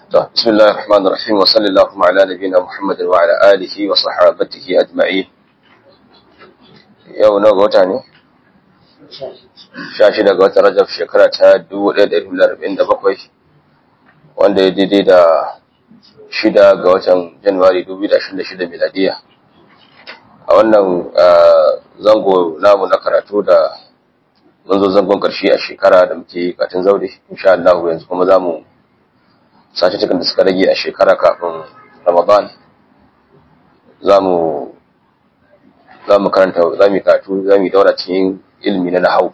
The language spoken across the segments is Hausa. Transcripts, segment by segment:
بسم الله الرحمن الرحيم وصلى اللهم على نبينا محمد وعلى آله وصحابته أجمعين yau na ga wata ne? sha shida ga watan rajab shekara ta 1447 wanda ya daidai da shida ga watan januwari 2026 miladiya a wannan zango namu na karatu da mun zo zangon karshe a shekara da muke katin zaure insha Allah yanzu kuma za mu sace cikin da suka rage a shekara kafin ramadan za mu za mu karanta za mu karatu za mu daura cikin ilimi na nahau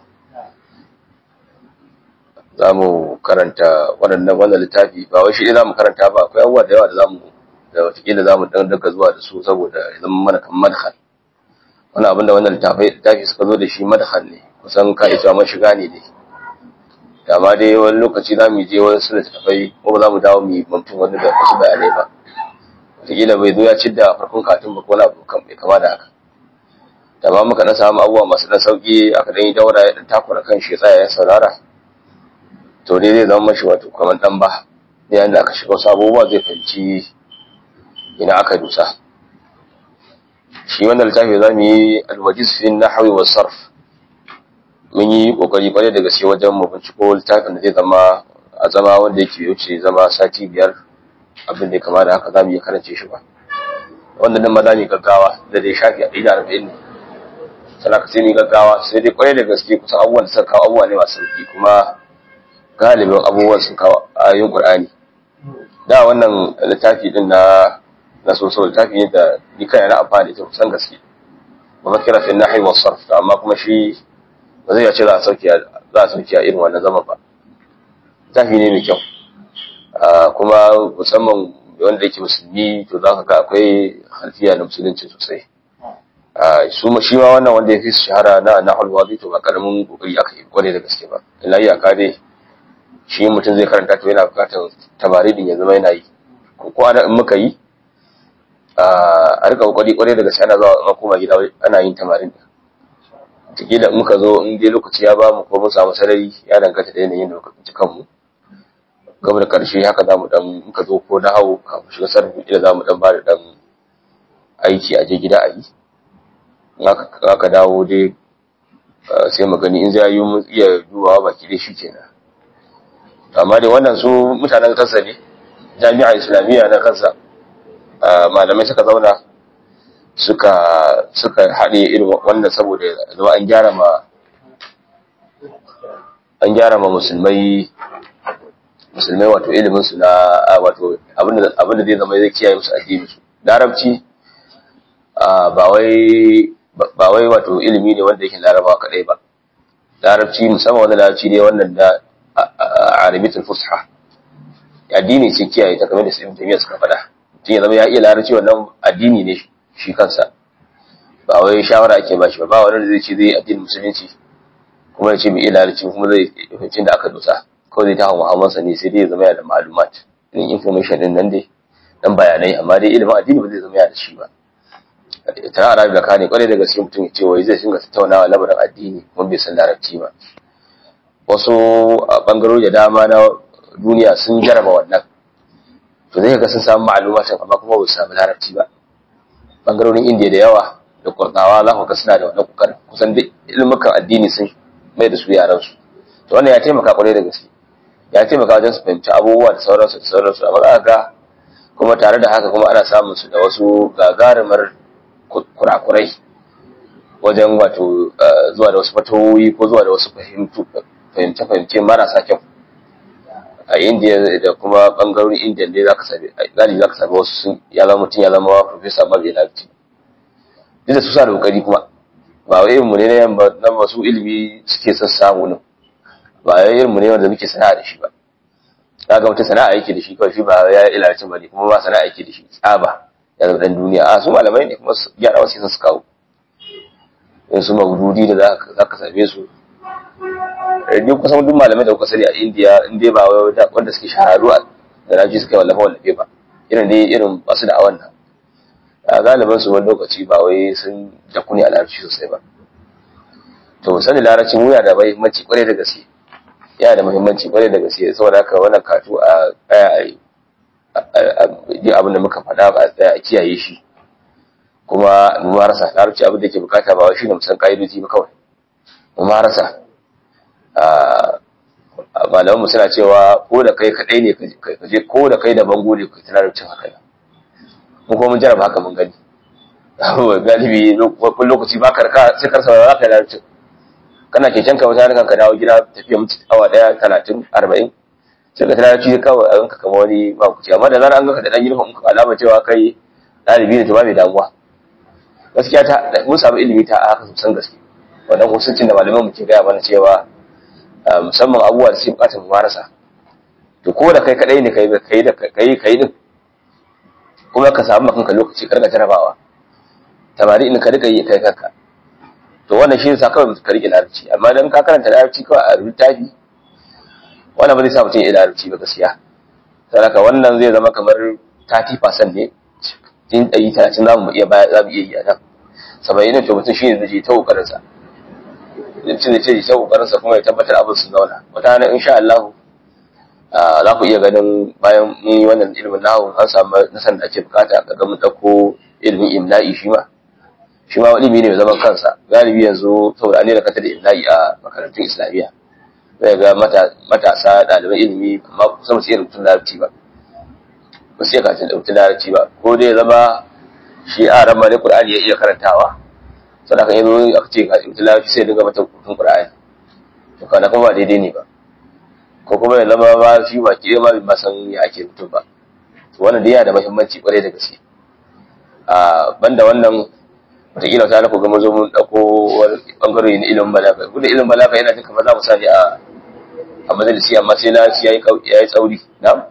za mu karanta waɗannan wannan littafi ba wai shi za mu karanta ba akwai abubuwa da yawa da za mu da watakila za mu dan daga zuwa da su saboda ya zama mana kan madhal wani abin da wannan littafi suka zo da shi madhal ne kusan ka isa mashiga ne dai amma dai wani lokaci za mu je wani suna tafai ko ba za mu dawo mu yi mamtun wani da wasu bayanai ba wataƙila bai zo ya ci da farkon katin ba ko wani abu kan bai kama da haka da ba muka na samu abubuwa masu dan sauƙi aka dan yi daura ya dan takura kan shi tsaya ya saurara to dai zai zama mashi wato kamar dan ba da yanda aka shiga wasu abubuwa zai fahimci ina aka dusa shi wannan littafi za mu yi alwajiz fi nahwi wa sarf mun yi kokari kwarai da gaske wajen mu binciko littafin da zai zama a zama wanda yake wuce zama sati biyar abin da ya kama da haka za mu iya karance shi ba wanda nan ma za mu yi gaggawa da dai shafi a ɗaya da arba'in ne sana ka sai mu yi gaggawa sai dai kwarai da gaske kusan abubuwan da suka kawo abubuwa ne masu sauki kuma galibin abubuwan sun kawo ayoyin qur'ani da wannan littafi din na na so so littafi ne da ni kai na amfani da kusan gaske ba makira fi nahyi wa sarf amma kuma shi ba zai ce za a sauke za a sauke a irin wannan zaman ba tafi ne mai kyau kuma musamman wanda yake musulmi to za ka ga akwai halfiya na musulunci sosai su ma shi ma wannan wanda ya fi shahara na na halwazi to ba karamin kokari aka yi kware da gaske ba illa ya ka dai shi mutum zai karanta to yana bukatar tabaridin ya zama yana yi ko ana in muka yi a rika kokari kware da gaske ana zuwa koma gida ana yin tamarin da muka zo in dai lokaci ya ba mu ko mun samu sarari ya danganta da yanayin da muka tsinci kanmu gaba da karshe haka za mu dan muka zo ko na hau kafin shiga sarfin ila za mu dan ba da dan aiki a je gida a yi in aka dawo dai sai mu gani in zai yi mu iya dubawa baki dai shi kenan amma dai wannan su mutanen kansa ne jami'a islamiyya na kansa malamai suka zauna suka suka haɗe irin wannan saboda zama an gyara ma an gyara ma musulmai musulmai wato ilimin su na wato abinda abinda zai zama zai kiyaye musu addini su larabci ba wai ba wai wato ilimi ne wanda yake larabawa kadai ba larabci musamman wanda larabci ne wannan da arabitul fusha addini ce kiyaye ta kamar da su ibn taymiya suka faɗa mutum ya zama ya iya larabci wannan addini ne shi kansa ba wai shawara ake ba shi ba ba wani da zai ce zai addinin musulunci kuma ya ce mai ilarci kuma zai fahimci da aka dosa kawai zai ta hawa hawansa ne sai dai ya zama ya da ma'lumat irin information din nan dai dan bayanai amma dai ilimin addini ba zai zama ya da shi ba ta arabi da kane kwarai da gaske mutum ya ce wai zai shinga tattaunawa lamarin addini kuma bai san larabci ba wasu bangarori da dama na duniya sun jaraba wannan to zai ga sun samu ma'lumatin amma kuma ba su samu larabci ba bangarorin indiya da yawa da kurdawa za ku ga suna da wannan kokarin kusan duk ilmukan addini sun mai da su yaran su to wannan ya taimaka kwarai da gaske ya taimaka wajen su fahimci abubuwa da sauransu da sauransu amma za ga kuma tare da haka kuma ana samun su da wasu gagarumar kurakurai wajen wato zuwa da wasu fatawoyi ko zuwa da wasu fahimce-fahimce marasa kyau a indiya da kuma bangarorin indiya ne za ka sami galibi za ka sami wasu sun ya zama mutum ya zama profesa amma bai lafi duk da su sa da kokari kuma ba wai mu ne na yamma na masu ilimi suke son samu nan ba wai irin mu ne wanda muke sana'a da shi ba kaga mutum sana'a yake da shi kawai shi ba ya ilarci ba ne kuma ba sana'a yake da shi tsaba ya zama dan duniya a su malamai ne kuma gyara wasu sun su kawo in su magududi da za ka same su ni kusan duk malamai da kuka sani a indiya in dai ba wanda suke shaharu da raji suka yi wallafa wallafe ba irin dai irin basu da awan nan a galiban su wani lokaci ba wai sun jaku ne a larabci sosai ba to sani larabci mu yana da muhimmanci kwarai da gaske yana da muhimmanci kwarai da gaske saboda haka wannan katu a tsaya a yi ji abin da muka faɗa ba a tsaya a kiyaye shi kuma mu marasa larabci abin da ke bukata ba shi ne mu san ka'idoji ba kawai mu marasa malaman mu suna cewa ko da kai kadai ne ka je ko da kai da bango ne ka tana larabcin haka nan mu kuma mun jarraba haka mun gani galibi wani lokaci ba karka sai karsa ba za ka yi larabcin kana keken ka wata ka dawo gida tafiya mutu awa daya talatin arba'in sai ka tana ci kawai a yanka kama wani makuci amma da zarar an ganka da dan uniform ka alama cewa kai ɗalibi ne to ba mai damuwa gaskiya ta mun samu ilimi ta a haka sosan gaske wannan husuncin da malaman mu ke gaya mana cewa musamman abubuwa da suke bukatar mu marasa to ko da kai kadai ne kai kai da kai kai din kuma ka samu kanka lokaci ka riga jarabawa tamari in ka riga yi kai kanka to wannan shi yasa kawai ka rike larabci amma dan ka karanta larabci kawai a littafi wannan ba zai sa mutum ya larabci ba gaskiya saboda wannan zai zama kamar 30% ne cikin 130 za mu iya baya za mu iya yi a nan saba'in ne to mutum shi ne zai je ta kokarin sa mutum zai ce ta kokarin sa kuma ya tabbatar abin sun zauna wata hana insha Allah za ku iya ganin bayan mun yi wannan ilimin nahu an samu nasan da ake bukata ga mun dauko ilimin imla'i shi ma shi ma ilimi ne mai zaman kansa galibi yanzu saboda an yi da kata da imla'i a makarantun islamiyya zai ga matasa ɗaliban ilimi amma kusa ba su iya rubutun larabci ba ba su iya karatun rubutun larabci ba ko dai zama shi a ran ne qur'ani ya iya karantawa sadaka yanzu aka ce rubutun larabci sai dinga mata rubutun qur'ani to kana kuma ba daidai ne ba ko kuma ya zama ba shi ba ki ma bai san ya ake rubutun ba to wannan dai yana da muhimmanci kwarai da gaske a banda wannan wataƙila ta na ku ga mun zo mun ɗauko wani ɓangare na ilimin balaga gudun ilimin balaga yana jin kamar za mu sa ne a a majalisi amma sai na ya yi tsauri na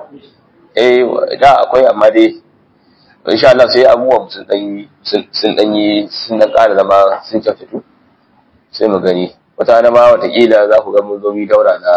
eh da akwai amma dai insha Allah sai abubuwan sun dan sun dan yi sun dan ƙara zama sun kyautatu sai mu gani wata na ma watakila za ku ga mun zo mu daura na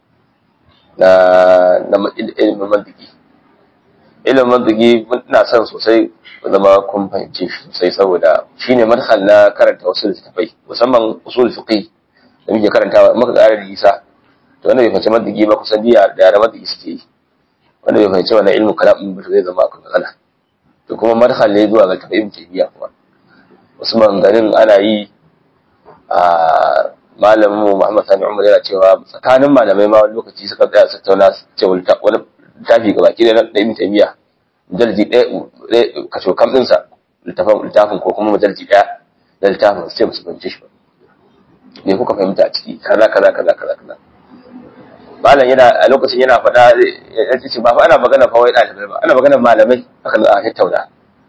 na na ilimin mantiki ilimin mantiki ina son sosai zama kun fahimce shi sosai saboda shine madkhal na karanta wasu littattafai musamman usul fiqh da muke karantawa muka ƙara da isa to wanda bai fahimci mantiki ba kusan jiya da yara mantiki suke yi wanda bai fahimci wannan ilmin kalam ba zai zama akwai matsala to kuma madkhal ne zuwa ga tabi'in tabiya kuma wasu maganganun ana yi a malamin mu Muhammad Sani Umar yana cewa tsakanin malamai ma wani lokaci suka tsaya su tattauna ce wani littafi ga baki da Ibn Taymiya mujalji ɗaya kaso kam ɗinsa littafin littafin ko kuma mujalji ɗaya da littafin sai ba su fahimci shi ba me kuka fahimta a ciki kaza kaza kaza kaza kaza malam yana a lokacin yana faɗa ya ce ba fa ana magana fa wai ɗalibai ba ana magana malamai akan a tattauna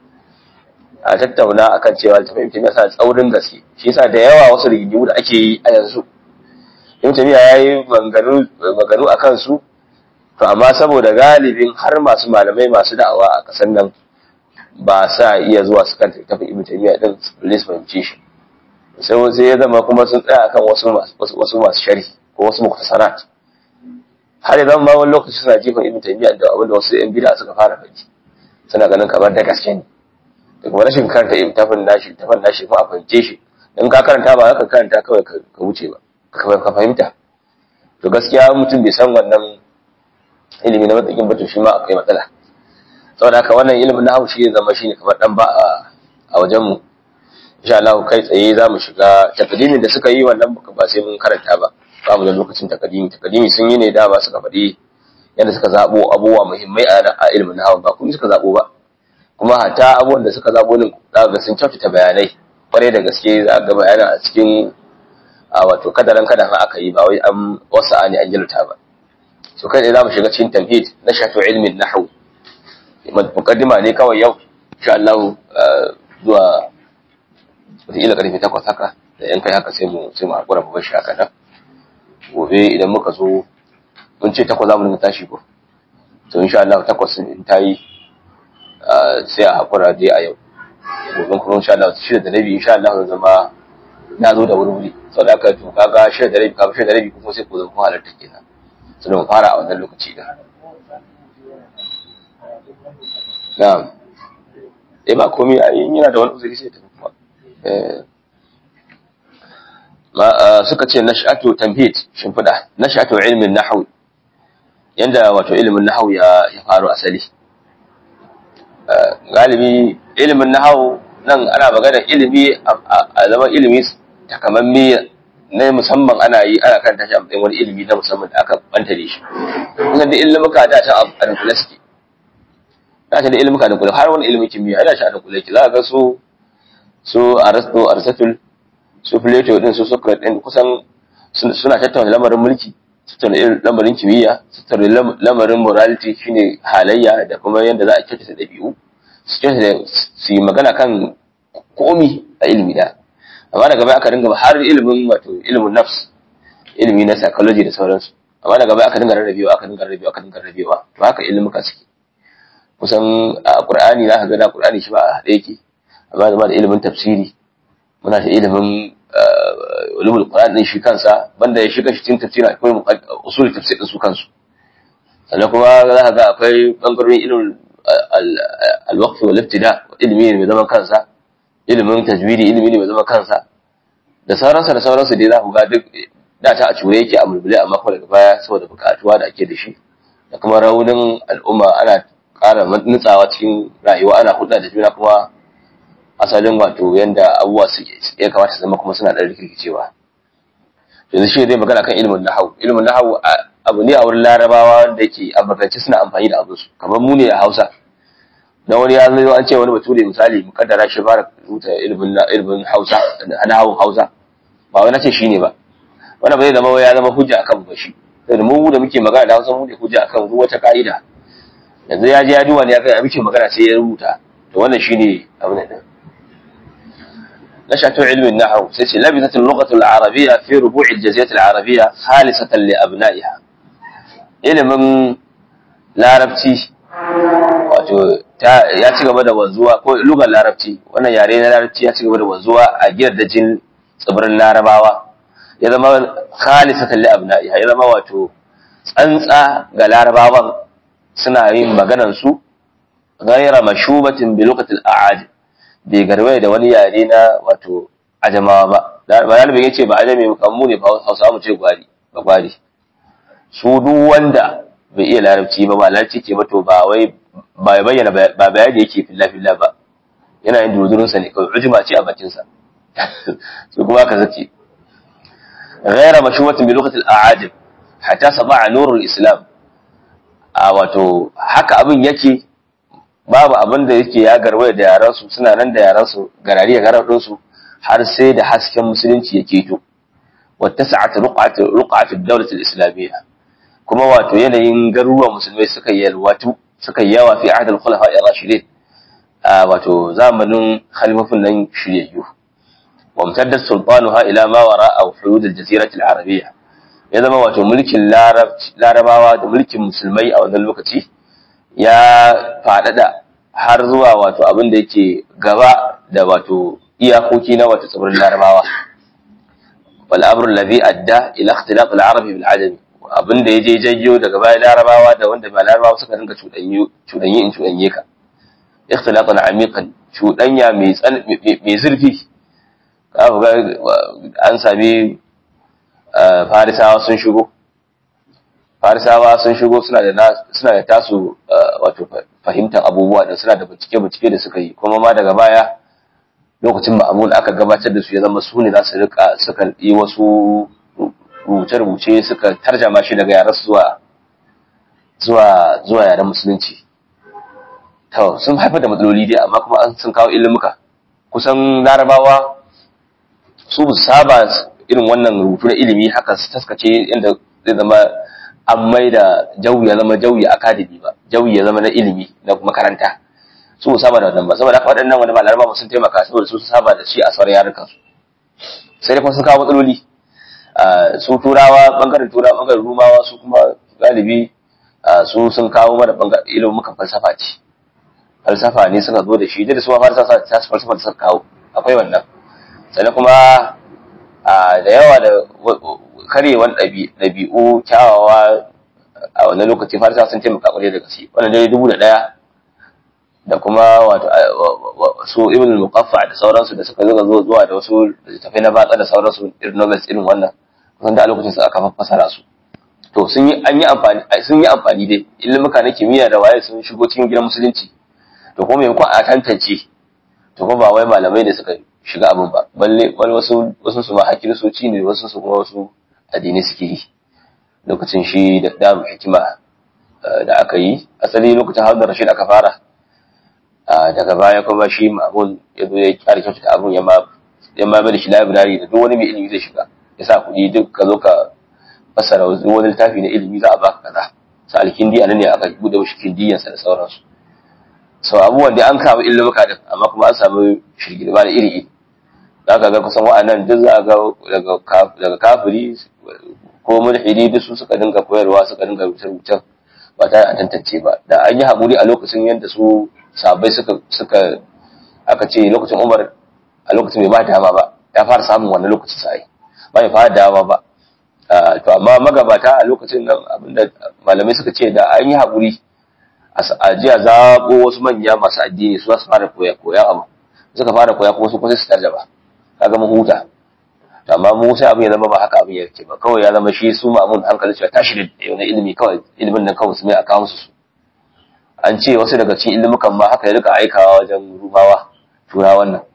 a tattauna akan cewa littafin ibn taymiya tsaurin gaske shi yasa da yawa wasu rigingimu da ake yi a yanzu ibn taymiya yayi maganganu maganganu akan su to amma saboda galibin har masu malamai masu da'awa a kasan nan ba sa iya zuwa su kanta littafin ibn taymiya din su fahimce shi sai sai ya zama kuma sun tsaya akan wasu wasu masu sharhi ko wasu muktasarat har yanzu ma wani lokaci suna jifan ibn taymiya da abinda wasu yan bid'a suka fara faɗi suna ganin kamar da gaske ne da kuma rashin karanta littafin nashi littafin nashi kuma a fahimce shi in ka karanta ba ka karanta kawai ka wuce ba ka fahimta to gaskiya mutum bai san wannan ilimi na matsakin ba to shi ma akwai matsala saboda haka wannan ilimin na haushi ya zama shine kamar dan ba a wajen mu insha Allah kai tsaye za mu shiga takadimin da suka yi wannan ba sai mun karanta ba ba mu da lokacin takadimi takadimi sun yi ne dama suka faɗi yadda suka zabo abubuwa muhimmai a ilimin na ba kuma suka zabo ba kuma hatta abubuwan da suka zabo din za ga sun kyautata bayanai kwarai da gaske za ga bayana a cikin a wato kadaran kadan aka yi ba wai an wasa ne an jalta ba so kai ne za mu shiga cikin tamhid na shafi ilmin nahwu muqaddima ne kawai yau insha Allah zuwa wataƙila ƙarfe takwas haka da yan kai haka sai mu sai mu haƙura mu bashi haka nan gobe idan muka zo mun ce takwas za mu dinga tashi ko to insha Allah takwas in ta yi sai a haƙura dai a yau gobe kuma insha Allah shida da rabi insha Allah zama na zo da wuri wuri sau da aka to kaga shida da rabi kaga shida da rabi kuma sai ku zo ku halarta kenan sai mu fara a wannan lokaci da na'am eh ba komai yana da wani uzuri sai ta kuma suka ce nash'atu tamhid shimfida nash'atu ilmin nahwi yanda wato ilimin nahawu ya ya faru asali galibi ilimin nahawu nan ana magana ilimi a zama ilimi takamamme na musamman ana yi ana kan tashi a matsayin wani ilimi na musamman da aka bantare shi kusan da ilimuka da ta a dunkule suke da ta da ilimuka da kula har wani ilimin kimiyya da shi a dunkule ki za ka ga su su Aristo Aristotle su Plato din su Socrates din kusan suna tattauna lamarin mulki tattauna lamarin kimiyya tattauna lamarin morality shine halayya da kuma yadda za a kyautata ɗabi'u su kyautata su yi magana kan komi a ilimi da amma daga baya aka dinga har ilimin wato ilimin nafs ilimi na psychology da sauransu amma daga baya aka dinga rarrabewa aka dinga rarrabewa aka dinga rarrabewa to haka ilimuka suke kusan a Qur'ani za ka ga da Qur'ani shi ba a haɗe yake amma zama da ilimin tafsiri muna da ilimin ulumul Qur'an din shi kansa banda ya shiga cikin tafsiri akwai usul tafsir din su kansu sannan kuma za ka ga akwai bangarorin ilimin al-waqf wal ibtida ilimi ne mai zaman kansa ilimin tajwidi ilimi ne mai zaman kansa da sauransa da sauransu dai za ku ga duk da ta a cure yake a mulmule amma kuma daga baya saboda bukatuwa da ake da shi da kuma raunin al'umma ana ƙara nutsawa cikin rayuwa ana hudda da juna kuma asalin wato yanda abubuwa su ya kamata su zama kuma suna ɗan rikirkicewa yanzu shi zai magana kan ilimin nahawu ilimin nahawu abu ne a wurin larabawa wanda yake a magance suna amfani da abinsu kamar mu ne a hausa na wani ya zo an ce wani bature misali mukaddara shi fara rubuta ilimin ilimin hausa nahawun hausa ba wai na ce shine ba wannan ba zai zama ya zama hujja akan ba shi saboda mu da muke magana da hausa mu ne hujja akan duk wata ka'ida yanzu ya je ya duba ne ya kai muke magana sai ya rubuta to wannan shine abin nan نشأة علم النحو سيسي لبثت اللغة العربية في ربوع الجزيرة العربية خالصة لأبنائها علم larabci wato ya ci gaba da wanzuwa ko lugar larabci wannan yare na larabci ya ci gaba da wanzuwa a gidajen tsibirin larabawa ya zama khalisatan li abna'iha ya zama wato tsantsa ga larabawan suna yin maganar su ghayra mashubatin bi luqatil a'ajim bai garwaye da wani yare na wato ajamawa ba malalibin ya ce ba ajami kammu ne hausa mu ce gwari ba gwari su duk wanda bai iya larabci ba ba larabci ke ba to ba wai ba ya bayyana ba bayani yake filla filla ba yana yin dudurinsa ne kawai ujuma ce a bakinsa su kuma ka zace ghaira mashuwatin bi lokacin a'ajib hatta saba nurul islam a wato haka abin yake babu abin da yake ya garwaya da yaransu suna nan da yaransu garari ya garar ɗinsu har sai da hasken musulunci ya keto wata sa'ata ruqatu daulat islamiyya kuma wato yanayin garuruwan musulmai suka yalwatu suka yawa fi ahdal khulafa ar-rashidin wato zamanin khalifafin nan shiryayyu wa mutaddat sultanuha ila ma wara'a hudud al-jazirah al-arabiyya ya zama wato mulkin larabawa da mulkin musulmai a wannan lokaci ya faɗaɗa har zuwa wato abin da yake gaba da wato iyakoki na wato tsibirin larabawa wal amru alladhi adda ila ikhtilaf al arabi bil ajami abin da yaje jayyo daga bayan larabawa da wanda ba larabawa suka dinga cudanyo cudanyi in cudanye ka ikhtilafan amiqan cudanya mai mai zurfi ka ga an sami farisawa sun shigo farisawa sun shigo suna da suna da tasu wato fahimtar abubuwa da suna da bincike bincike da suka yi kuma ma daga baya lokacin ma'amul aka gabatar da su ya zama su ne za su rika suka yi wasu rubuce-rubuce suka tarjama shi daga yaran zuwa zuwa zuwa yaren musulunci to sun haifar da matsaloli dai amma kuma an sun kawo ilimuka kusan larabawa su saba irin wannan rubutu na ilimi haka su taskace yadda zai zama an mai da jawi ya zama jawi akademi ba jawi ya zama na ilimi na makaranta su saba da wannan ba saboda haka waɗannan wani malamai ba sun taimaka saboda su saba da shi a sauran yarukan su sai dai kuma sun kawo matsaloli su turawa bangaren turawa bangaren rumawa su kuma galibi su sun kawo mana bangaren ilimin mukan falsafa ce falsafa ne suka zo da shi da su ma falsafa ta falsafa da suka kawo akwai wannan sannan kuma da yawa da karyewan ɗabi'u kyawawa a wannan lokaci farisa sun taimaka kwarai da gaske wannan dai dubu da ɗaya da kuma wato su ibn muqaffa da sauransu da suka zuga zuwa da wasu littafai na batsa da sauransu irin novels irin wannan kusan da a lokacin su aka fassara su to to sun yi an yi amfani sun yi amfani dai ilimuka na kimiyya da waye sun shigo cikin gidan musulunci to kuma maimakon a tantance to kuma ba wai malamai ne suka shiga abin ba balle wani wasu wasu su ma hakkin soci ne wasu su kuma wasu addini suke yi lokacin shi da damu hikima da aka yi asali lokacin Harun Rashid aka fara daga baya kuma shi Ma'mun ya zo ya kyara kyautata abun ya ma ya ma bada shi library da duk wani mai ilimi zai shiga ya sa kuɗi duk ka zo ka fassara wani littafi na ilimi za a baka kaza sa alkindi anan ne aka bude mishi kindiyansa da sauransu so abubuwan da an kawo ilimuka din amma kuma an samu shirgirma da iri iri za ka ga kusan wa'annan duk za a ga daga kafiri ko mulhidi duk su suka dinga koyarwa suka dinga rubuce-rubucen ba tare a tantance ba da an yi haƙuri a lokacin yadda su sabai suka suka aka ce lokacin umar a lokacin bai ba dama ba ya fara samun wannan lokacin sai ba ya fara dama ba to amma magabata a lokacin nan abinda malamai suka ce da an yi haƙuri a jiya zaɓo wasu manya masu addini su su fara koya koya abu suka fara koya kuma su kuma su tarjaba kaga mu huta to amma mu sai abin ya zama ba haka abin yake ba kawai ya zama shi su mamun hankali cewa tashi da wani ilimi kawai ilimin nan kawai su mai a kawo su an ce wasu daga cikin ilimukan ma haka ya rika aikawa wajen rubawa turawan nan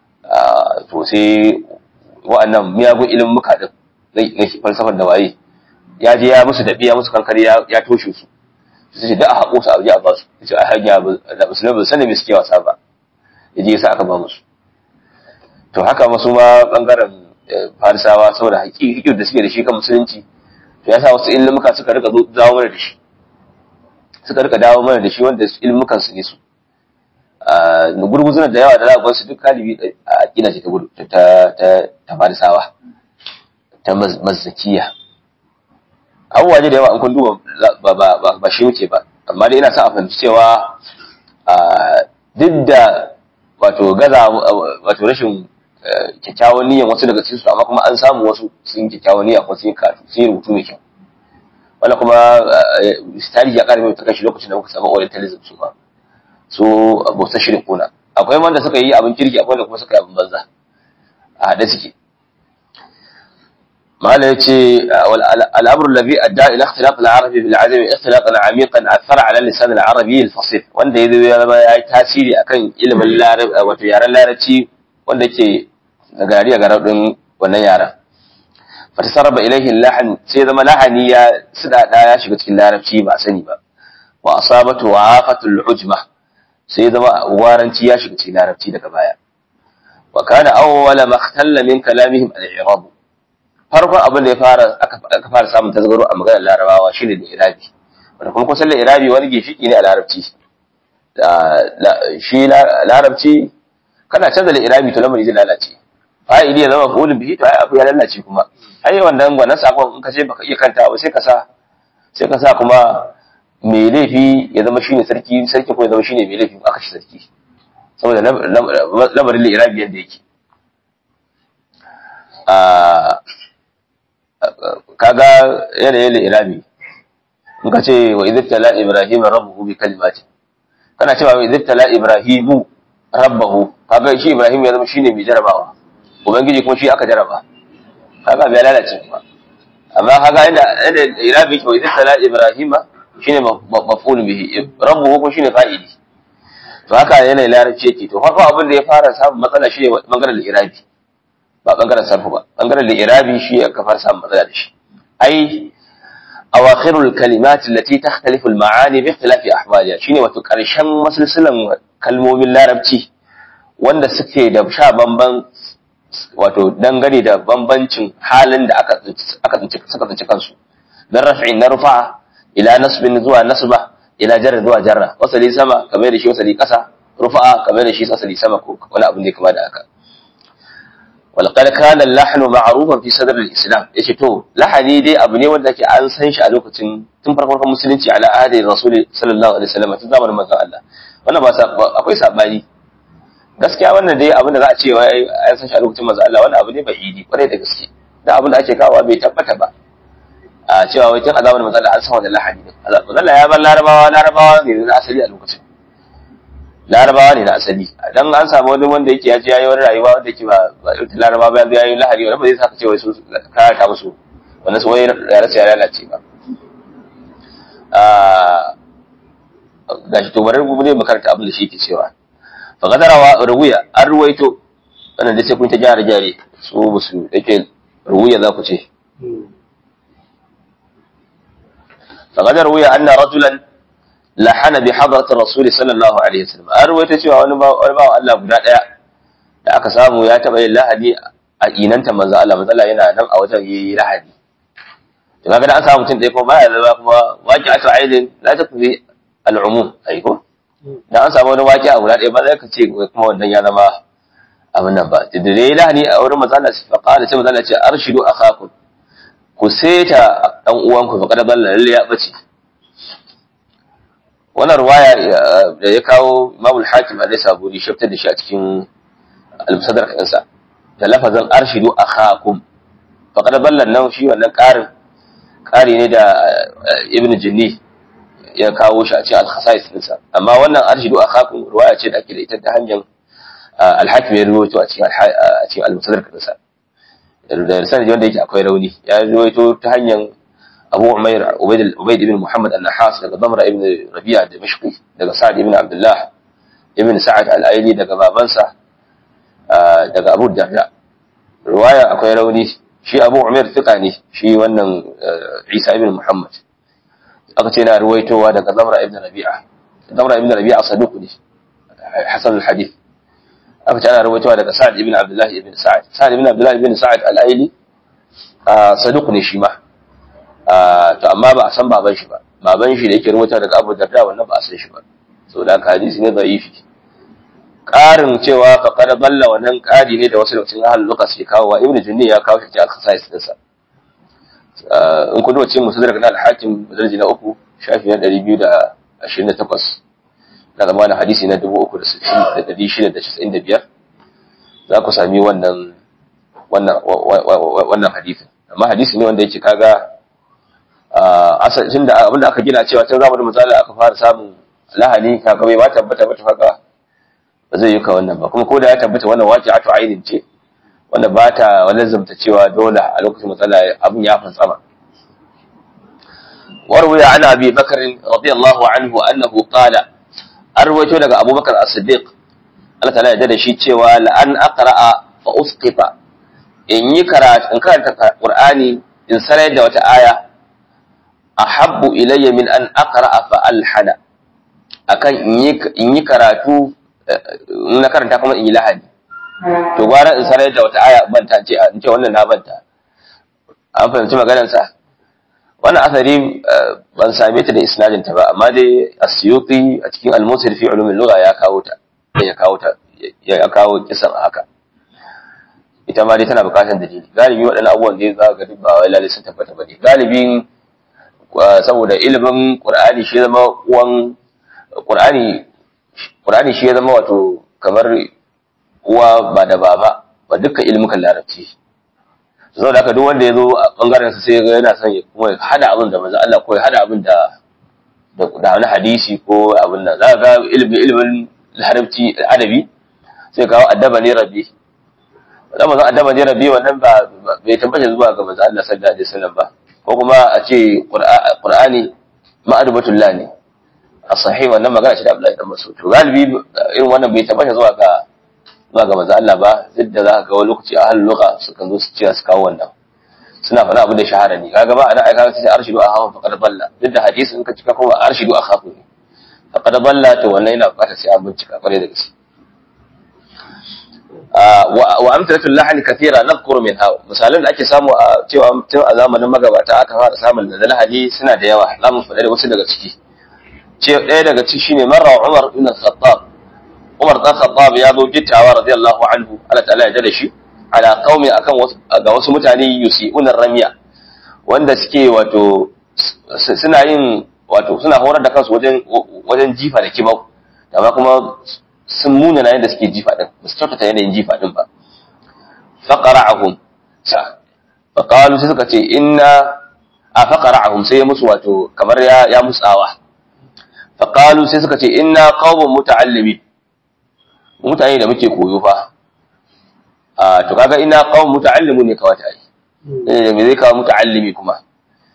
to sai wa'annan miyagun ilimuka din na falsafar da waye ya je ya musu dabi ya musu kankare ya toshe su su ce da a haƙo su a a ba su ya ce a hanya da musulmi ba sanin me suke wasa ba ya je ya sa aka ba musu to haka masu ma bangaren farisawa saboda haƙiƙin da suke da shi kan musulunci to ya sa wasu ilimuka suka rika dawo mana da shi suka rika dawo mana da shi wanda ilimukan su ne su gurguzunan da yawa da za su duk galibi a aƙida ce ta ta farisawa ta mazzakiya abubuwa ne da yawa an kun duba ba shi muke ba amma dai ina sa a fahimci cewa duk da wato gaza wato rashin kyakkyawan niyyar wasu daga cikin su amma kuma an samu wasu sun kyakkyawan niyya kuma sun yi karatu sun yi rubutu mai kyau wannan kuma tarihi ya kare mai ta kashi lokacin da muka samu orientalism su ba su bauta shirin kuna akwai wanda suka yi abin kirki akwai wanda kuma suka yi abin banza a haɗe suke ماذا يتي الأمر الذي أدى إلى اختلاط العربي بالعجمي اختلاطا عميقا أثر على اللسان العربي الفصيح wanda ya zo ya yi tasiri akan ilimin larab wato yaren larabci wanda ke gari a garin wannan yaren fatasarraba ilaihi lahan sai zama lahani ya sidada ya shiga cikin larabci ba sani ba wa asabatu wa afatul ujma sai zama waranci ya shiga cikin larabci daga baya wa kana awwala ma ikhtalla min kalamihim al-i'rab farkon abin da ya fara aka fara samun tasgaro a maganar larabawa shine da irabi wanda kuma kusan da irabi wani gishiki ne a larabci shi larabci kana canza da irabi to lamari zai lalace fa'ili ya zama fulun bihi to ai abu ya lalace kuma ai wannan wannan sakon in ka ce baka iya kanta ba sai ka sa sai ka sa kuma mai laifi ya zama shine sarki sarki ko ya zama shine mai laifi aka ci sarki saboda lamarin da irabi yadda yake kaga yanayin irami in ka ce wa idibtala ibrahim rabbuhu bi kalimati kana cewa wa idibtala ibrahimu rabbahu kaga shi ibrahim ya zama shine mai jarabawa ubangiji kuma shi aka jaraba kaga bai lalace kuma amma kaga inda inda irami ke wa idibtala ibrahima shine maf'ul bihi rabbuhu kuma shine fa'ili to haka yanayin larabci yake to farko abin da ya fara samun matsala shi ne bangaren irabi ba bangaren sarfu ba bangaren li'irabi shi aka fara samun matsala da shi ai awakhirul kalimat allati takhtalifu al-ma'ani bi ikhtilafi ahwaliha shine wato karshen masalsalan kalmomin larabci wanda suke da sha bamban wato dangane da bambancin halin da aka aka tsinci suka tsinci kansu dan raf'in na rufa ila nasbin zuwa nasba ila jarra zuwa jarra wasali sama kamar da shi wasali kasa rufa kamar da shi wasali sama ko wani abu ne kamar da haka walƙar kanan lahanu ma'arufan fi sadar islam ya ce to lahani dai abu ne wanda ke an san shi a lokacin tun farkon musulunci ala ahadi rasuli sallallahu alaihi wasallam tun zamanin manzon Allah wannan ba akwai sabani gaskiya wannan dai abin da za a ce wai an san shi a lokacin manzon Allah wannan abu ne bai idi kwarai da gaske da abin da ake kawo bai tabbata ba a cewa wai tun a zamanin manzon Allah an san wannan lahani ne manzon Allah ya bar larabawa larabawa ne na asali a lokacin larabawa ne na asali dan an samu wani wanda yake ya ji yayi wani rayuwa wanda yake ba ba irin larabawa ba yanzu yayi lahari wanda ba zai saka cewa su karata musu wannan su wai ya rasa ya lalace ba gashi to bari mu ne makaranta abin da shi ke cewa fa qadarawa ruwiya an ruwaito wannan da sai kun ta gyara gyare su musu yake ruwiya za ku ce fa qadar ruwiya anna rajulan lahana bi hadratir rasul sallallahu alaihi wasallam an ruwaito cewa wani ba wani ba Allah guda daya da aka samu ya taba yin lahadi a inanta manzo Allah manzo Allah yana nan a wajen yayi lahadi to kaga da an samu mutum ɗaya kuma baya zama kuma waki aka aidin la ta kufi al'umum ai ko da an samu wani waki a guda ɗaya ba zai ka ce kuma wannan ya zama abin nan ba da dai lahani a wurin manzo Allah fa qala sai manzo Allah ce arshidu akhakum ku seta dan uwanku fa kada balla lalle ya bace wannan ruwaya da ya kawo Imam al-Hakim alaihi saburi shaftar da shi a cikin al-Musaddar kansa da lafazin arshidu akhakum fa kada balla nan shi wannan ƙarin ƙari ne da ibn jinni ya kawo shi a cikin al-khasais ɗinsa amma wannan arshidu akhakum ruwaya ce da ake da ita ta hanyar al-hakim ya rawaito a cikin a cikin al-musaddar ɗinsa da sanadi wanda yake akwai rauni ya rawaito ta hanyar Abu Umair Ubayd Ubayd ibn Muhammad an-Nahas daga Damra ibn Rabi'a Dimashqi daga Sa'd ibn Abdullah ibn Sa'ad al-Aili daga babansa daga Abu Darda ruwaya akwai rauni shi abu umar fiƙa ne shi wannan isa ibn muhammad aka ce na ruwaitowa daga zamra ibn rabi'a zamra ibn rabi'a saduq ne hasan al-hadith aka ce ana ruwaitowa daga sa'ad ibn abdullah ibn sa'ad sa'ad ibn abdullah ibn sa'ad al-aili saduq ne shi ma to amma ba a san baban shi ba baban shi da yake ruwaita daga abu darda wannan ba a san shi ba saboda haka hadisi ne da'ifi ƙarin cewa faƙar balla wannan ƙari ne da wasu lokacin ahalin luka suke kawo wa ibn junni ya kawo shi a kasais ɗinsa in kun wace musu daga al-hakim darji na uku shafi na ɗari biyu da ashirin da takwas na zamanin hadisi na dubu uku da sittin da ɗari shida da casa'in da biyar za ku sami wannan wannan hadisin amma hadisi ne wanda yake kaga asalin da abinda aka gina cewa tun zamanin misali aka fara samun lahani kaga bai ba tabbata ba ta haka ba zai yi ka wannan ba kuma ko da ya tabbata wannan waqi'atu ainin ce wanda ba ta wani zamta cewa dole a lokacin matsala abin ya fantsama warwaya ana abi bakar radiyallahu anhu annahu qala arwaito daga abubakar as-siddiq Allah ta'ala ya da shi cewa la an aqra'a fa usqita in yi karatu in karanta qur'ani in sanar da wata aya ahabbu ilayya min an aqra'a fa alhana akan in yi karatu na karanta kuma in yi lahadi to gwara in sanar da wata aya banta ce in ce wannan na banta an fahimci maganarsa wannan asari ban same ta da isnadin ta ba amma dai asyuti a cikin al-musir fi ulumul lugha ya kawo ta ya kawo ta ya kawo kisan haka ita ma dai tana bukatar dalili galibi waɗannan abubuwan da za ga duk ba wai lalle sun tabbata ba ne galibin saboda ilimin qur'ani shi zama uwan qur'ani qur'ani shi ya zama wato kamar uwa ba da baba ba dukkan ilmukan larabci saboda haka duk wanda ya zo a bangaren sa sai ga yana son ya kuma ya hada abin da manzo Allah ko ya hada abin da da wani hadisi ko abin nan za ga ilimin ilimin larabci adabi sai kawo addaba ne rabbi da manzo addaba ne rabbi wannan ba bai tabbata zuwa ga manzo Allah sallallahu alaihi wasallam ba ko kuma a ce qur'ani ma'adubatullah ne a sahih wannan magana ce da Abdullahi dan Mas'ud to galibi irin wannan bai tabbata zuwa ga zuwa ga manzo Allah ba duk da za ka ga wani lokaci a halin lugha sukan zo su ce su kawo wannan suna faɗa abin da shahara ne kaga ba ana aika sai arshidu a hawa faqad dalla duk da hadisi in ka cika kuma arshidu a khafu ne faqad dalla to wannan yana buƙatar sai an bincika kwarai da gaske wa amthalatul lahn kathira nadhkuru minha misalan da ake samu a cewa tun a zamanin magabata aka fara samun da lahani suna da yawa zamu faɗa da wasu daga ciki ce ɗaya daga ciki shine marra Umar ibn Khattab Umar dan Khattab ya zo gittawa radiyallahu anhu Allah ta'ala ya da shi ala qaumi akan wasu ga wasu mutane yusi'una ramiya wanda suke wato suna yin wato suna horar da kansu wajen wajen jifa da kibau amma kuma sun muna na yadda suke jifa din ba su kyautata yanayin jifa din ba faqara'ahum sa faqalu sai suka ce inna a faqara'ahum sai ya musu wato kamar ya ya musawa faqalu sai suka ce inna qaumun muta'allimin mutane da muke koyo fa a to kaga ina qaumun muta'allimun ne kawata ai eh me zai kawo muta'allimi kuma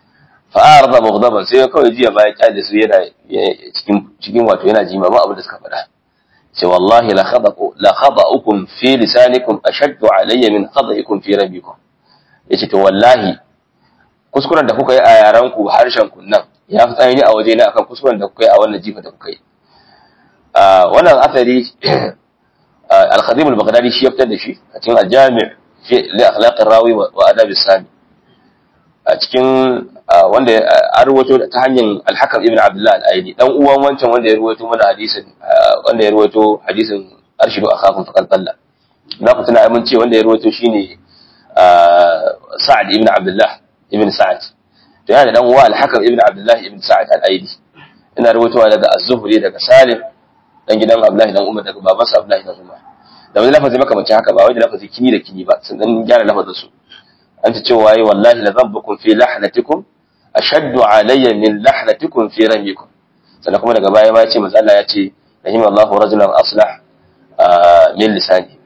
fa arda mughdaban sai kawai jiya bayan kyale su yana cikin cikin wato yana jimama abin da suka faɗa ce wallahi la khadaqu la khada'ukum fi lisanikum ashaddu alayya min khada'ikum fi rabbikum yace to wallahi kuskuren da kuka yi a yaran ku harshen ku nan ya fi tsanani a waje na akan kuskuren da kuka yi a wannan jifa da kuka yi wannan asali al-khadim al-baghdadi shi ya fitar da shi a cikin al-jami' fi li akhlaq ar-rawi wa adab as-sami a cikin wanda an ruwato ta hanyar al-hakam ibn abdullah al-aini dan uwan wancan wanda ya ruwato mana hadisin wanda ya ruwato hadisin arshidu akhafun faqad dalla na ku tuna mun ce wanda ya ruwato shine sa'ad ibn abdullah ibn sa'ad to yana da dan uwa al-hakam ibn abdullah ibn sa'ad al-aini ina ruwatowa daga az-zuhri daga salim dan gidan abdullahi dan umar daga babansa abdullahi dan umar da wani lafazi makamancin haka ba wai da lafazi kini da kini ba sun dan gyara lafazin su an ta cewa yi wallahi la dhanbukum fi lahnatikum ashaddu alayya min lahnatikum fi ramikum sannan kuma daga baya ma ya ce manzo Allah ya ce rahim Allahu rajulan aslah min lisani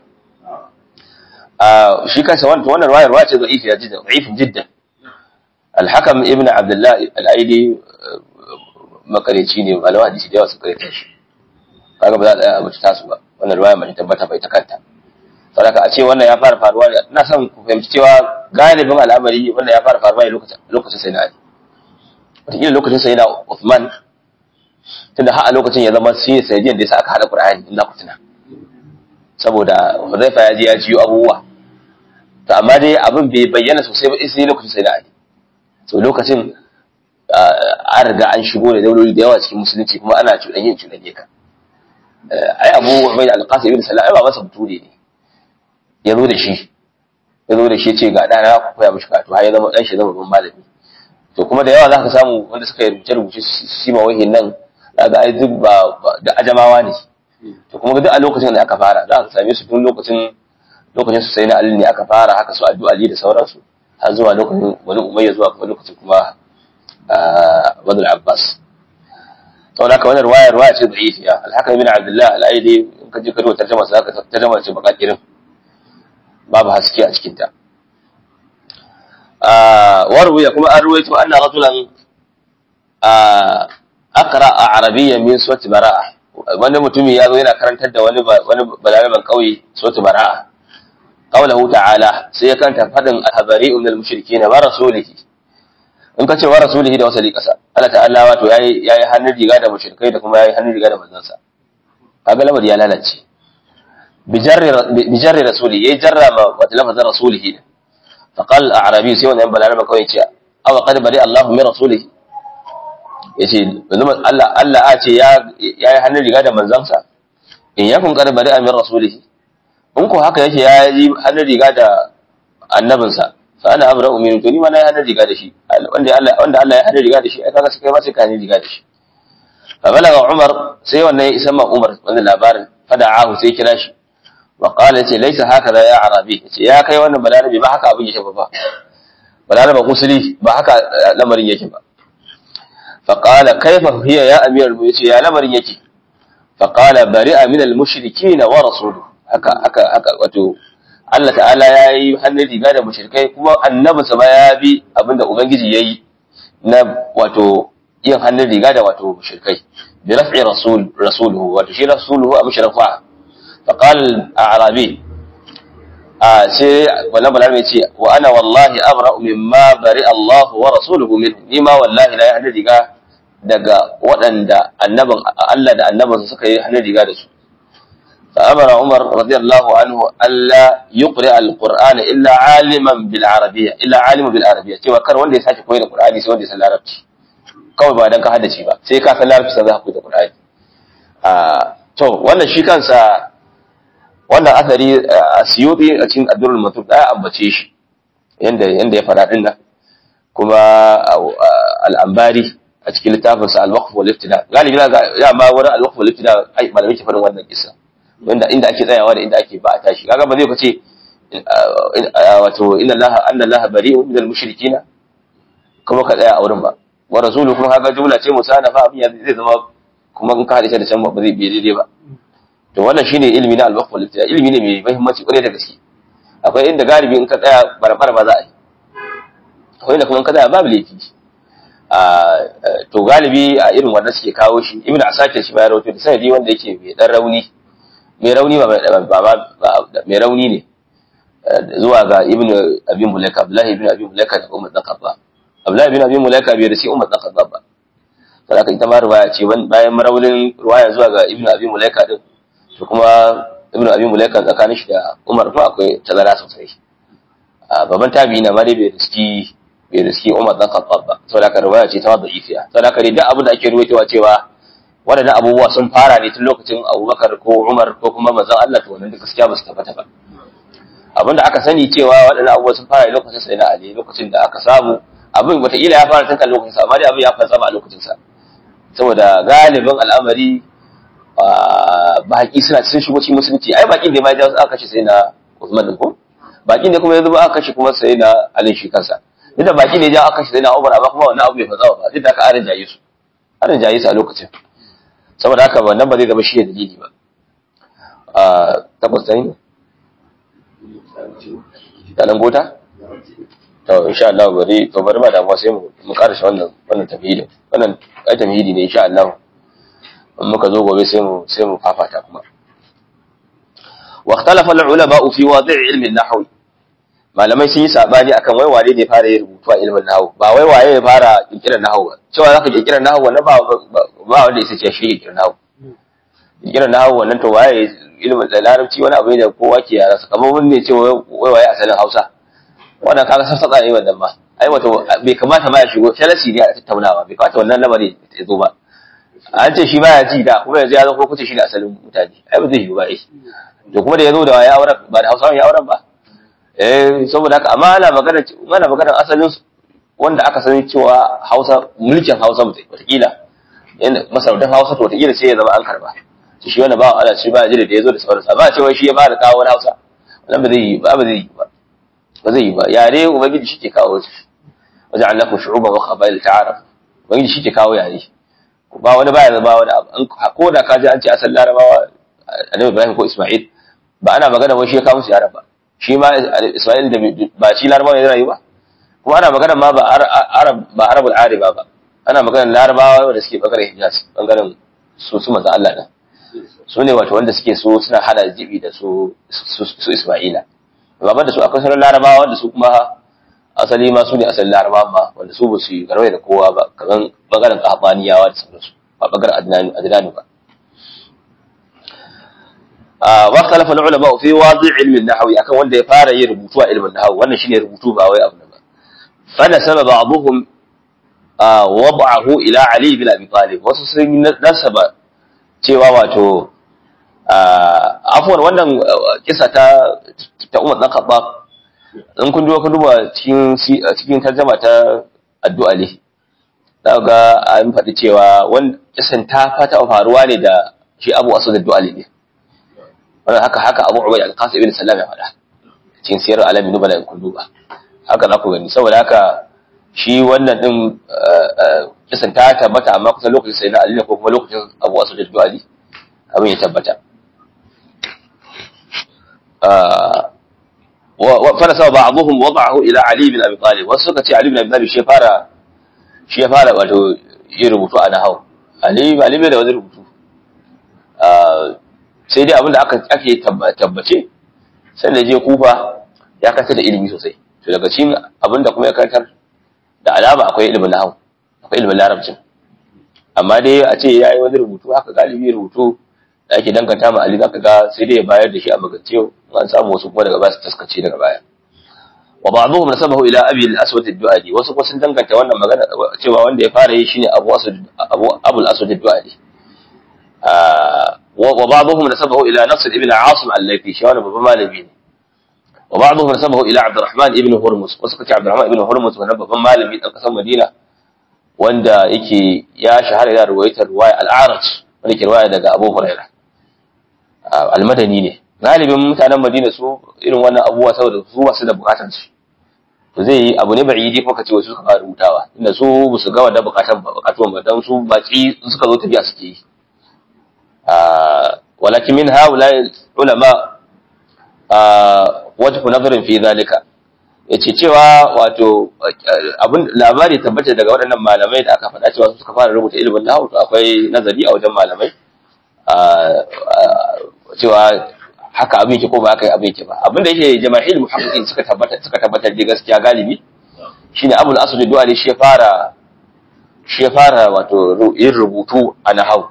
shi kansa wannan wannan riwayar riwaya ce da'ifi ya jidda da'ifin jiddan al-hakam ibn abdullah al-aidi makareci ne malawa hadisi da yawa su kare shi kaga ba za a abu ta su ba wannan riwaya mai tabbata bai ta kanta saboda a ce wannan ya fara faruwa ne ina son ku fahimci cewa galibin al'amari wannan ya fara faruwa ne lokacin lokacin sai na Ali wataƙila lokacin sai na Uthman tunda har a lokacin ya zama shi ne sanadiyan da yasa aka hada Qur'ani in za ku tuna saboda Hudhaifa ya ji ya jiyo abubuwa to amma dai abin bai bayyana sosai ba sai lokacin sai na Ali so lokacin an riga an shigo da dauloli da yawa cikin musulunci kuma ana cuɗanye cuɗanye ka ai abu mai da alƙasa ibn salam ai babansa bature ne ya zo da shi ya zo da shi ce ga ɗana ku koya mishi karatu har ya zama ɗan shi zama babban malami to kuma da yawa za ka samu wanda suka rubuce rubuce shi ma wahin nan za ga ai duk ba da ajamawa ne to kuma duk a lokacin da aka fara za ka same su tun lokacin lokacin su sai na ali ne aka fara haka su addu'a ali da sauransu har zuwa lokacin wani umayya zuwa kuma lokacin kuma wani abbas saboda haka wannan ruwaya ruwaya ce da'ifiya al-hakam ibn abdullah al-aidi in ka je ka duba tarjuma sa ka tarjuma ce baka kirin babu haske a cikin ta ah warwiya kuma an ruwaito anna rajulan ah aqra arabiyyan min suwati bara'a wani mutumi ya zo yana karantar da wani wani balaraban kauye suwati bara'a qawluhu ta'ala sai ya kanta fadin al-habari'u min al-mushrikeena wa rasulihi in ka ce wa rasulihi da wasali kasa Allah ta'ala wato yayi yayi hannun riga da mushrikai da kuma yayi hannun riga da manzansa kaga lamari ya lalace bijarri bijarri rasuli yayi jarra ma wata lafazin rasulihi fa qal a'rabi sai wannan balarabe kawai ce aw qad bari Allah min rasulihi yace Allah Allah a ce ya yayi hannun riga da manzansa in yakun qad bari min rasulihi in ko haka yake yayi hannun riga da annabinsa fa ana abra'u min to ni ma nayi hannun riga da shi wanda Allah wanda Allah ya hannun riga da shi ai kaga sai kai ma sai ka hannun riga da shi fa balaga Umar sai wannan ya isa ma Umar wannan labarin fada'ahu sai kira shi wa qala ce laysa hakaza ya arabi ce ya kai wannan balarabi ba haka abin yake ba balaraba kusuri ba haka lamarin yake ba fa qala kaifa hiya ya amiral mu'minin ya lamarin yake fa qala bari'a min al-mushrikeena wa rasuluhu haka haka haka wato Allah ta'ala ya yi hannun riga da mushrikai kuma annabinsa ba ya bi abinda Ubangiji ya yi na wato yin hannun riga da wato mushrikai bi raf'i rasul rasuluhu wato shi rasuluhu a mushrafa fa qala a'rabi a sai wannan balami ya ce wa ana wallahi abra'u mimma bari Allah wa rasuluhu min ni ma wallahi la hannun riga daga waɗanda annabin Allah da annabinsa suka yi hannun riga da su فأمر عمر رضي الله عنه ألا يقرأ القرآن إلا عالما بالعربية إلا عالم بالعربية cewa kar wanda ya sake koyi da Qur'ani sai wanda ya san Larabci kawai ba dan ka haddace ba sai ka san Larabci sai za ka koyi da Qur'ani ah to wannan shi kansa wannan asari Asyuti a cikin Ad-Durrul Mansur da ambace shi yanda yanda ya fara din nan kuma al-Ambari a cikin littafinsa al-Waqf wal Ibtida galibi ya ma wurin al-Waqf wal Ibtida ai malamai ke faɗin wannan kissa wanda inda ake tsayawa da inda ake ba a tashi kaga ba zai kace wato inna allaha anna allaha bari'un minal mushrikina kuma ka tsaya a wurin ba wa rasuluhu kuma kaga jumla ce musanafa abin ya zai zama kuma in ka hada da can ba zai bi daidai ba to wannan shine ilimi na al-waqf wal ibtida ilimi ne mai muhimmanci kwarai da gaske akwai inda galibi in ka tsaya barbar ba za a yi akwai inda kuma in ka tsaya babu laifi to galibi a irin wannan suke kawo shi ibnu asakir shi ma ya rawaito da sanadi wanda yake mai dan rauni mai rauni ba mai rauni ne zuwa ga ibnu abi mulaika abdullahi ibnu abi mulaika da umar dan khattab abdullahi ibnu abi mulaika bai da shi umar dan khattab ba saboda ita ma riwaya ce bayan maraunin riwaya zuwa ga ibnu abi mulaika din to kuma ibnu abi mulaika tsakanin shi da umar fa akwai tazara sosai babban tabi'i na ma dai bai riski bai riski umar dan khattab ba saboda haka riwaya ce ta da'ifiya saboda haka dai duk abin da ake ruwaitowa cewa waɗannan abubuwa sun fara ne tun lokacin abubakar ko umar ko kuma manzon Allah to wannan duk gaskiya ba su tabbata ba abin da aka sani cewa waɗannan abubuwa sun fara ne lokacin sai na ali lokacin da aka samu abin wataƙila ya fara tun kan lokacin sa amma dai abin ya fara a lokacin sa saboda galibin al'amari baki suna sun shigo cikin musulunci ai bakin da ma ya aka kashe sai na Usman din ko bakin da kuma yanzu ba aka kashe kuma sai na Ali shi kansa duk da baki ne ya aka kashe sai na Umar amma kuma wannan abu bai fatsawa ba duk da aka arin jaye su arin jaye su a lokacin saboda haka wannan ba zai zama shi dalili ba a tabbas ta yi da nan gota to insha Allah bari to bari ba damuwa sai mu mu karashe wannan wannan tamhidin wannan ai tamhidi ne insha Allah in muka zo gobe sai mu sai mu fafata kuma wa ikhtalafa al-ulama fi wadi' ilmi an-nahw malamai sun yi sabani akan wai wane ne fara yin rubutu a ilmin nahwu ba wai waye ya fara kirkirar nahwu ba cewa zaka kirkirar nahwu wannan ba ba wanda yake ce shi kirkirar nahwu kirkirar nahwu wannan to waye ilmin larabci wani abu ne da kowa ke yara kamar mun ne ce wai waye asalin Hausa wannan kaga sassaka ne wannan ma ai wato bai kamata ma ya shigo shalasi ne a tattaunawa bai kamata wannan lamari ya zo ba an ce shi baya ji da kuma yanzu ya zo ko kuce shi da asalin mutane ai ba zai yi ba ai to kuma da ya zo da ya auren ba da Hausawa ya auren ba eh saboda haka amma ana magana ana magana asalin wanda aka sani cewa Hausa mulkin Hausa mutai wataƙila masarautar Hausa to wataƙila sai ya zama an karba shi wannan ba Allah shi ba jira da ya zo da sauransa ba cewa shi ya fara kawo wani Hausa wannan ba zai yi ba ba zai yi ba ba zai yi ba yare ubangiji shi ke kawo shi wajen allaku shu'uban wa qabail ta'aruf ubangiji shi ke kawo yare ba wani baya zama wani abu ko da ka ji an ce asal larabawa annabi ibrahim ko isma'il ba ana magana wai shi ya kawo musu yaran ba shi ma isma'il da ba shi larabawa ne rayu ba kuma ana magana ma ba arab ba arabul ariba ba ana magana larabawa da suke bangaren hijaz bangaren su su manzo Allah din su ne wato wanda suke so suna hada jibi da su su isma'ila baban da su akwai sauran larabawa wanda su kuma asali ma su ne asalin larabawa ma wanda su ba su yi garwai da kowa ba kamar bangaren kahabaniyawa da sauransu ba bangaren adnanu ba wa ikhtalafa ulama fi wadi' ilmi an-nahwi akan wanda ya fara yin rubutu a ilmin nahwi wannan shine rubutu ba wai abu ba fa nasaba ba'dhum wad'ahu ila ali bin abi talib wasu sun nasaba cewa wato afuwar wannan kisa ta ta Umar dan Khattab in kun duba kun duba cikin cikin tarjuma ta addu'a ne za ga an faɗi cewa wannan kisan ta fata faruwa ne da shi Abu Asad addu'a ne wannan haka haka Abu Ubayd al-Qasim ibn Sallam ya faɗa cikin siyar alamin nubala in kun duba haka za ku gani saboda haka shi wannan din kisan ta tabbata amma kusan lokacin sai na Ali ne ko kuma lokacin Abu Asad addu'a ne abin ya tabbata فرسوا بعضهم وضعه الى علي بن ابي طالب وسكت علي بن ابي طالب shi fara shi ya fara wato yi rubutu a nahau ali ali bai da wani rubutu sai dai abinda aka ake tabbace sai da je kufa ya kantar da ilimi sosai to daga cikin abinda kuma ya kantar da alama akwai ilimin nahau akwai ilimin larabcin amma dai a ce ya yi wani rubutu haka galibi rubutu da ake danganta ma Ali zaka ga sai dai ya bayar da shi a magance an samu wasu kuma daga baya su taskace daga baya wa ba'dhum nasabahu ila abi al-aswad ad-du'ali wasu kuma sun danganta wannan magana cewa wanda ya fara yi shine Abu Aswad Abu Abu al-Aswad ad-du'ali wa ba'dhum nasabahu ila Nasr ibn Asim al-Laythi shi wannan babban malami ne wa ba'dhum nasabahu ila Abdurrahman ibn Hurmuz wasu kace Abdurrahman ibn Hurmuz wannan babban malami dan kasar Madina wanda yake ya shahara da ruwaitar riwaya al-A'raj wanda ke riwaya daga Abu Hurairah almadani ne galibin mutanen madina su irin wannan abubuwa saboda su ba su da bukatar su to zai yi abu ne ba'idi ko kace wasu suka fara rubutawa inda su ba su ga wannan bukatan ba bukatuwan ba dan su baki suka zo tafiya suke yi walakin min haula ulama wajhu nazarin fi zalika yace cewa wato abin labari tabbata daga waɗannan malamai da aka faɗa cewa su suka fara rubuta ilimin nahwu to akwai nazari a wajen malamai cewa haka abin ke ko ba haka abin ke ba abin da yake jama'il muhaqqiqin suka tabbata suka tabbatar da gaskiya galibi shine abul asad du'ali shi ya fara shi ya fara wato yin rubutu a nahwu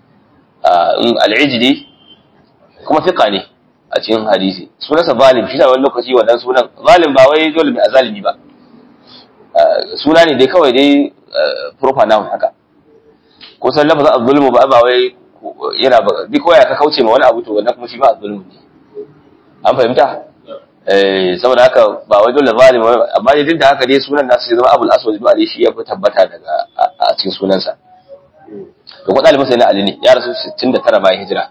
al-ijli kuma fiqa ne a cikin hadisi sunansa zalim shi da wani lokaci wannan sunan zalim ba wai dole mai azalimi ba suna ne dai kawai dai proper noun haka ko san lafazin az-zulmu ba ba wai yana ba duk koya ka kauce ma wani abu to wannan kuma shi ba az-zulmu ne an fahimta eh saboda haka ba wai dole zalim amma dai duk da haka dai sunan nasu zama abul aswad ibn ali shi ya fi tabbata daga a cikin sunansa to ko dalibin sai na ali ne ya rasu 69 bayan hijira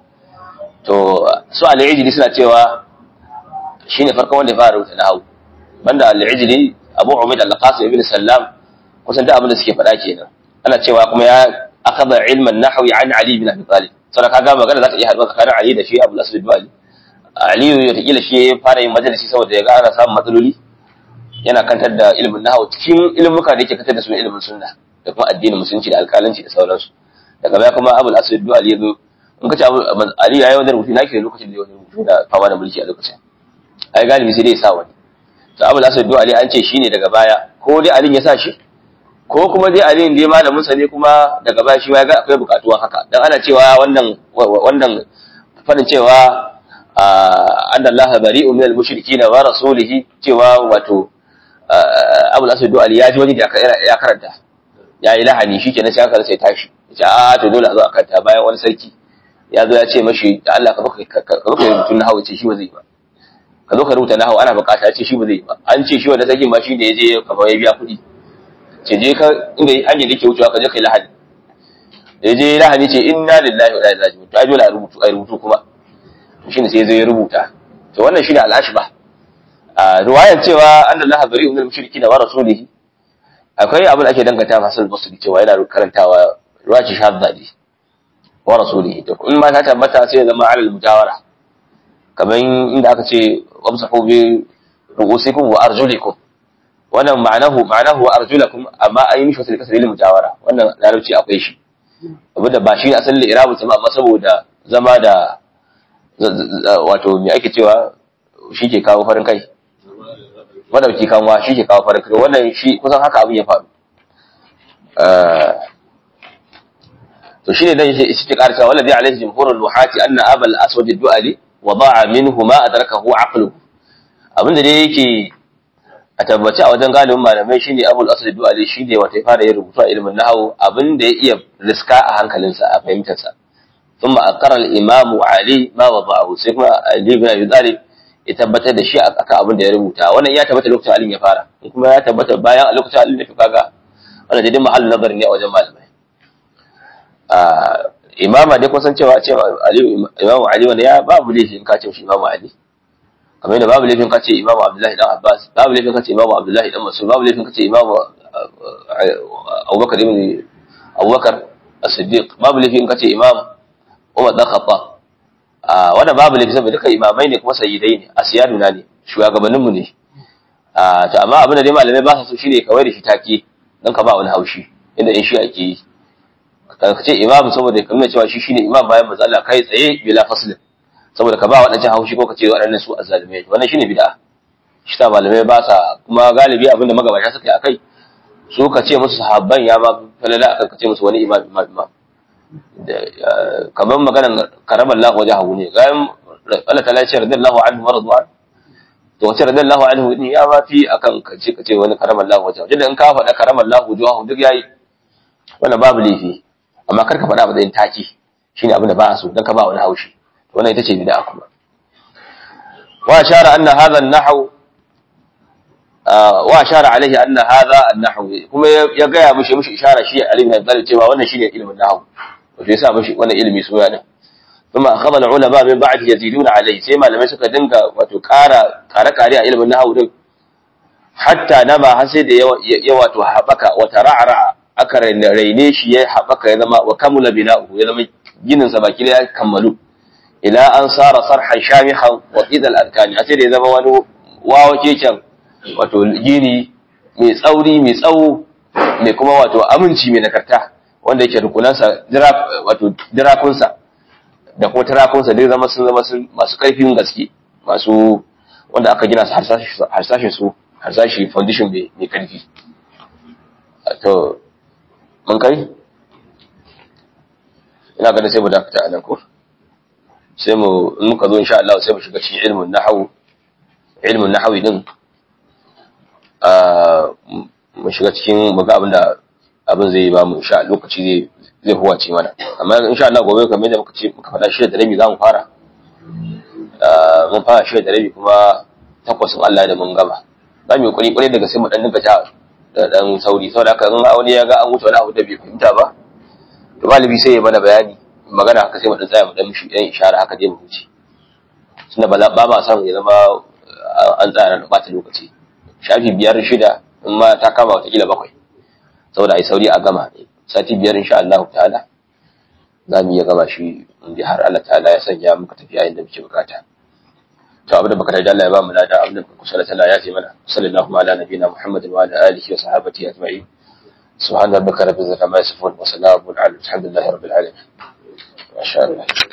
to su al-ijli suna cewa shine farkon wanda ya fara rubuta nahwu banda al-ijli abu umayd al-qasim ibn sallam kusan da abin da suke faɗa kenan ana cewa kuma ya akhadha ilman nahwi an ali ibn abi talib saboda kaga magana za ta iya haɗuwa tsakanin ali da shi abu al-asad ibn ali ali ya takila shi ya fara yin majalisi saboda ya ga ana samun matsaloli yana kantar da ilimin nahwu cikin ilimuka da yake kantar da su ilimin sunna da kuma addinin musulunci da alƙalanci da sauransu daga baya kuma abu al-asad ibn ali ya zo in ka ce Ali ya yi wani rubutu na ke lokacin da ya wani rubutu da fama da mulki a lokacin ai galibi sai dai ya sa wani to Abu Asad Ali an ce shine daga baya ko dai Ali ya sa shi ko kuma dai Ali dai malamin sa ne kuma daga baya shi ma ga akwai bukatuwan haka dan ana cewa wannan wannan fadin cewa anna Allah bari'un minal mushrikeen wa rasulihi cewa wato Abu Asad Ali ya ji wani da ya karanta ya yi lahani shikenan sai aka sai tashi ya ce a to dole a zo a kanta bayan wani sarki ya zo ya ce mashi da Allah ka zo ka rubuta nahawu ce shi ba zai ba ka zo ka rubuta nahawu ana bukata ya ce shi ba zai ba an ce shi wanda sarkin ba shi ne ya je kafa ya biya kuɗi ce je ka inda hanyar da ke wucewa ka je kai lahani da ya je lahani ce inna lillahi wa inna ilaihi raji'un to ai dole a rubutu ai rubutu kuma to shine sai ya zo ya rubuta to wannan shine al-ashba a riwayar cewa anna Allah bari'un minal mushrikin wa rasulihi akwai abin da ake danganta masu basri cewa yana karantawa ruwaci shadda ne wa rasulihi to in ma ta tabbata sai ya zama alal mujawara kaman inda aka ce wamsahu bi ru'usikum wa arjulikum wannan ma'anahu ma'anahu wa arjulakum amma ayi mishi wasu kasar ilmi mujawara wannan larabci akwai shi abu da ba shi ne asalin irabu sama amma saboda zama da wato me ake cewa shi ke kawo farin kai madauki kanwa shi ke kawo farin kai wannan shi kusan haka abin ya faru to shine dan shi ke karsa wallazi alaihi jumhurul luhati anna abal aswad ad-du'ali wada'a minhu ma adrakahu aqlu abinda dai yake a tabbaci a wajen galibin malamai shine abul aswad ad-du'ali shine wata fara yin rubutu a ilimin nahwu abinda ya iya riska a hankalinsa a fahimtar sa thumma aqara al-imam ali ma wada'ahu sai kuma ali ibn abi talib ya tabbatar da shi akan abin da ya rubuta wannan ya tabbata lokacin alin ya fara kuma ya tabbata bayan a lokacin alin da kaga wannan dai mahallin nazari ne a wajen malamai imama dai kusan cewa ce imamu ali wanda ya babu laifin ka ce shi imamu ali kamar yadda babu laifin ka ce imamu abdullahi dan abbas babu laifin ka ce imamu abdullahi dan masud babu laifin ka ce imamu abubakar ibn abubakar as-siddiq babu laifin ka ce imam umar dan khattab wanda babu laifin saboda duka imamai ne kuma sayyidai ne asiyaduna ne shugabanninmu ne to amma abin da dai malamai ba su so shine kawai da shi take dan ka ba wani haushi inda in shi ake yi ka ce imam saboda ka nuna cewa shi shine imam bayan manzo Allah kai tsaye bila faslin saboda ka ba waɗancan haushi ko ka ce waɗannan su azzalimai wannan shine bid'a shi ta malamai ba sa kuma galibi abinda magabata suka yi akai su ka ce musu sahabban ya ba falala akan ka ce musu wani imam imam imam kamar maganar karamar lahu wajahu ne gayan Allah ta lace radiyallahu anhu wa radwan to wace radiyallahu anhu ne ya ba fi akan ka ce ka ce wani karamar lahu wajahu idan ka faɗa karamar lahu wajahu duk yayi wannan babu laifi amma kar ka faɗa ba zai taki shine abin da ba a so dan ka ba wani haushi wannan ita ce bid'a kuma wa ashara anna hadha an-nahw wa ashara alaihi anna hadha an-nahw kuma ya gaya mishi mishi ishara shi Ali ibn Abi cewa wannan shine ilimin nahw wato yasa mishi wannan ilimi suna ne kuma akhadha al-ulama min ba'd yaziduna alaihi sai malamai suka dinga wato ƙara ƙare ƙare a ilimin nahw din hatta nama har sai da ya wato habaka wa tara'ara aka raine shi ya haɓaka ya zama wa kamula bina'uhu ya zama ginin sa baki ya kammalu ila an sara sarhan shamihan wa qidal arkani a sai da ya zama wani wawa keken wato gini mai tsauri mai tsawo mai kuma wato aminci mai nakarta wanda yake rukunansa wato dirakunsa da kuma tarakunsa dai zama sun zama masu ƙarfin gaske masu wanda aka gina su harsashin su harsashi foundation mai ƙarfi to mun kai ina ganin sai mu dakata a nan ko sai mu in muka zo insha Allah sai mu shiga cikin ilmin nahwu ilmin nahwi din mu shiga cikin mu ga abin da abin zai ba mu insha lokaci zai zai huwace mana amma insha Allah gobe kamar da muka ce muka faɗa shi da rabi za mu fara mun fara shi da rabi kuma takwasin Allah da mun gama za mu yi kuri kuri daga sai mu dan dinga ja da dan sauri saboda haka in wani ya ga an wuce wani abu da bai fahimta ba to galibi sai ya mana bayani magana haka sai mu dan tsaya mu dan mishi dan ishara haka dai mu wuce tunda ba ba ma san ya zama an tsaya da bata lokaci shafi biyar shida in ma ta kama wata kila bakwai saboda ai sauri a gama sati biyar insha Allah ta'ala za mu iya gama shi in har Allah ta'ala ya sanya muka tafiya inda muke bukata to abin da baka da Allah ya ba mu lada abin da kusa da tana ya ce mana sallallahu ala nabiyina muhammadin wa ala alihi wa sahbihi ajma'in سبحان ربك رب العزة عما يصفون وسلام على الحمد لله رب العالمين ما شاء الله